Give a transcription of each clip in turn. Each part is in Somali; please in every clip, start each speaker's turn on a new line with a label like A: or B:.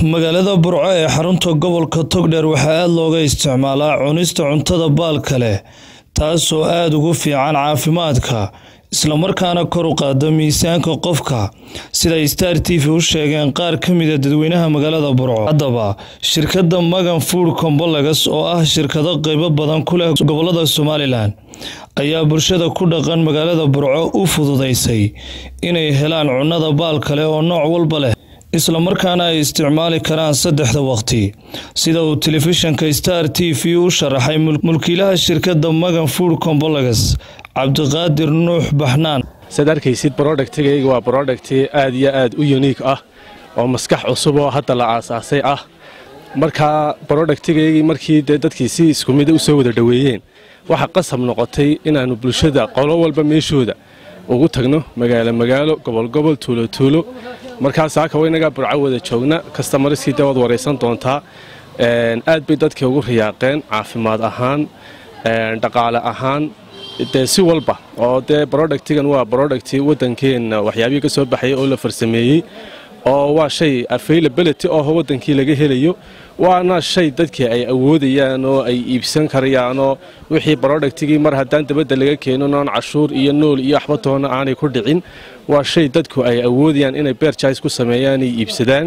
A: magaalada burco ee xarunta gobolka togdheer waxaa aada looga isticmaalaa cunista cuntada baalka leh taasoo aada ugu fiican caafimaadka islamarkaana kor u qaada miisaanka qofka siday star t v u sheegeen qaar ka mida dadweynaha magaalada burco haddaba shirkadda magan food combolagas oo ah shirkado qeybo badan ku leh gobolada somalilan ayaa bulshada ku dhaqan magaalada burco u fududeysay inay helaan cunnada baalka leh oo nooc walba leh islamarkaana ay isticmaali karaan saddexda waqti sida uu telefishinka star t v u sharaxay mulkiilaha shirkadda magan food combolagas cabdiqaadir nuux baxnaan
B: saad arkaysid brodhectigayga waa brodhecti aad iyo aad u uniik ah oo maskax cusub oo hadda la aasaasay ah markaa brodhectigaygii markii dee dadkii si isku mida u soo wada dhoweeyeen waxaa qasab noqotay inaannu bulshada qolo walba meeshooda ugu tagno magaalo magaalo gobolgobol tuulo tuulo markaas saaka waynagaa burco wada joogna kastamariskii dee waad waraysan doontaa aad bay dadkii ugu riyaaqeen caafimaad ahaan dhaqaale ahaan dee si walba oo dee brodhectigan waa brodhecti waddankeenna waxyaabihii ka soo baxaya oo la farsameeyey oo waa shay availability oo waddankii laga helayo waana shay dadkii ay awoodayaan oo ay iibsan karayaanoo wixii brodhectigii mar haddaan dabadda laga keenin oon cashuur iyo nool iyo waxba toona aanay ku dhicin waa shay dadku ay awoodayaan inay beerjais ku sameeyaan ay iibsadaan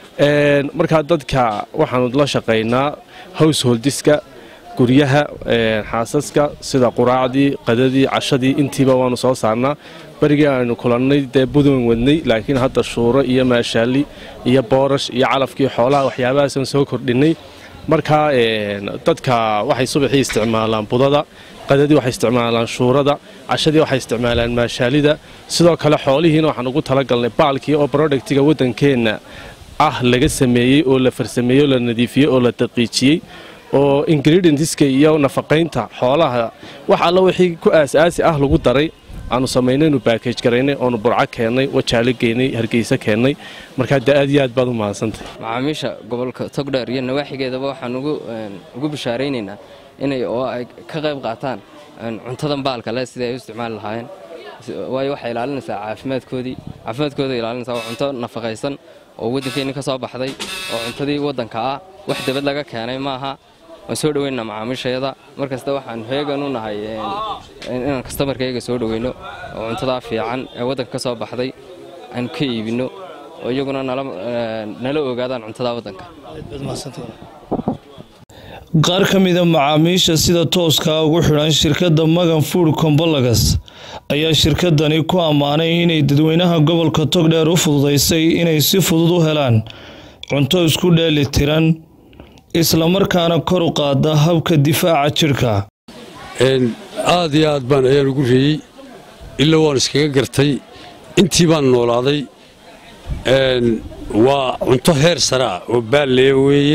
B: markaa dadka waxaanu la shaqaynaa householdiska guryaha xaasaska sida quraacdii qadadii cashadii intiiba waanu soo saarnaa berigii aanu kulannay dee budoon wadnay laakiin hadda shuuro iyo maashaali iyo boorash iyo calafkii xoolaha waxyaabahaasaan soo kordhinnay markaa dadka waxay subaxii isticmaalaan budada qadadii waxay isticmaalaan shuurada cashadii waxay isticmaalaan maashaalida sidoo kale xoolihiina waxaan ugu talagalnay baalkii oo brodhectiga waddankeenna ah laga sameeyey oo la farsameeyey oo la nadiifiyey oo la daqiijiyey oo ingredientiska iyo nafaqaynta xoolaha wax alla wixii ku aas-aasi ah lagu daray aanu samaynaynu baakaj garaynay oonu burco keennay wajaalo geynay hargeysa keennay markaa dee aad iyo aad baad u mahadsantay
C: macaamiisha gobolka togdheer iyo nawaaxigeedaba waxaan ugu bishaaraynaynaa inay oo ay ka qayb qaataan cuntadan baalka leh sidai ay u isticmaali lahaayeen waayo waxay ilaalinaysaa caafimaadkoodii caafimaadkooda ilaalinaysaa waa cunto nafaqaysan oo waddankeenni ka soo baxday oo cuntadii waddanka ah wax dabad laga keenay maaha waan soo dhoweynaa macaamiishayada mar kasta waxaan heegan u nahay inaan kastamarkayga soo dhoweyno oo cuntadaa fiican ee waddanka ka soo baxday aan ka iibinno oo iyaguna nala ogaadaan cuntadaa waddanka
A: qaar ka mida macaamiisha sida tooskaa ugu xidhan shirkadda magan food combolagas ayaa shirkadani ku ammaanay inay dadweynaha gobolka togdheer u fududeysay inay si fudud u helaan cunto isku dheeli tiran islamarkaana kor u qaada habka difaaca jidhka
D: aad iyo aad baan ayaan ugu reeyey ilaa waan iskaga gartay intii baan noolaaday waa cunto heer sare ah oo baalleya weeye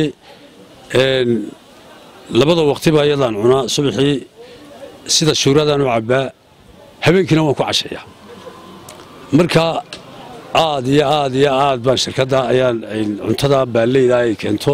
D: labada waqtiba ayadaan cunaa subaxii sida shuuradaan u cabbaa habeenkiina waan ku cashayaa marka aad iyo aad iyo aad baan shirkadda ayaan cuntada baalleyda ay keento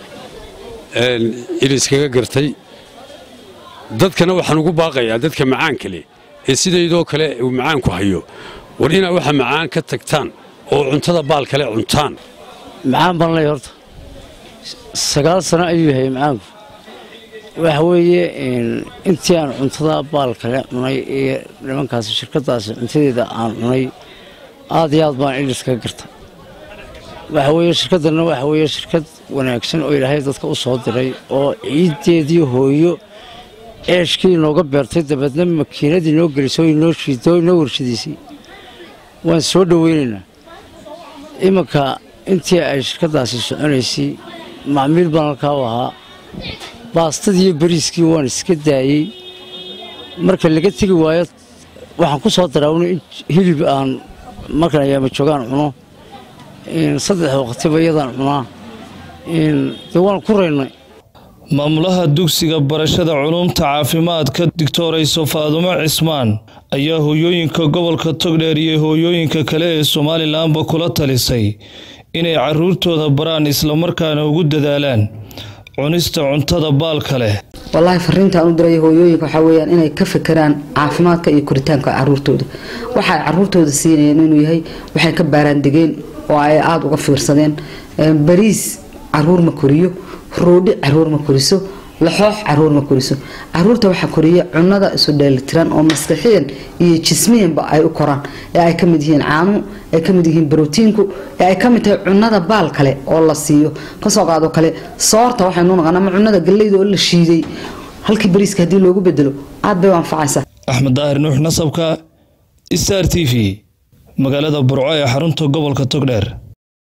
D: in iskaga gartay dadkana waxaan ugu baaqayaa dadka macaanka leh ee sidaydoo kale uu macaanku hayo war inaa waxa macaan ka tagtaan oo cuntada baal kale cuntaan
E: macaan baan ley horta sagaal sano ayuu yahay macaanku waxa weeye intii aan cuntada baal kale cunay iyo nimankaasi shirkaddaasi cuntadeeda aan cunay aad iyo aad baan il iskaga garta waxa weeye shirkaddanna waxa weeye shirkad wanaagsan oo ilaahay dadka u soo diray oo ciiddeedii hooyo ceeshkii inooga beertay dabeedna makiinadii noo gelisay oo inoo shiidoo inoo warshadiisay waan soo dhoweynaynaa iminka intii ay shirkaddaasi soconaysay macmiil baan halkaa u ahaa baastadii iyo bariiskii waan iska daayey marka laga tegi waayo waxaan ku soo daraawna in hilib aan markan ayaama joogaan cuno saddex waqtiba iyadaan cunaa dee waan ku raynay
A: maamulaha dugsiga barashada culuumta caafimaadka digtorayso faadumo cismaan ayaa hooyooyinka gobolka togdheer iyo hooyooyinka kale ee somalilanba kula talisay inay caruurtooda baraan islamarkaana ugu dadaalaan cunista cuntada baalka leh
F: wallaahi fariintaan u diray hooyooyinka waxaa weyaan inay ka fekeraan caafimaadka iyo koritaanka caruurtooda waxaay caruurtooda siinayeen inuu yahay waxay ka baaraandegeen oo ay aada uga fiirsadeen bariis caruur ma koriyo roodhi caruur ma koriso laxoox caruur ma koriso caruurta waxaa koriya cunada isu dheelitiran oo maskaxiyan iyo jismiyanba ay u koraan ee ay kamid yihiin caanuhu ay kamid yihiin brotiinku ee ay kamid tahay cunada baal kale oo la siiyo kasoo qaado kale soorta waxaynu naqaan ama cunada galleyda oo la shiiday halkii bariiska haddii loogu bedelo aad bay u anfacaysaa
A: axmed daahir nuux nasabka star t v magaalada burco ee xarunta gobolka togdheer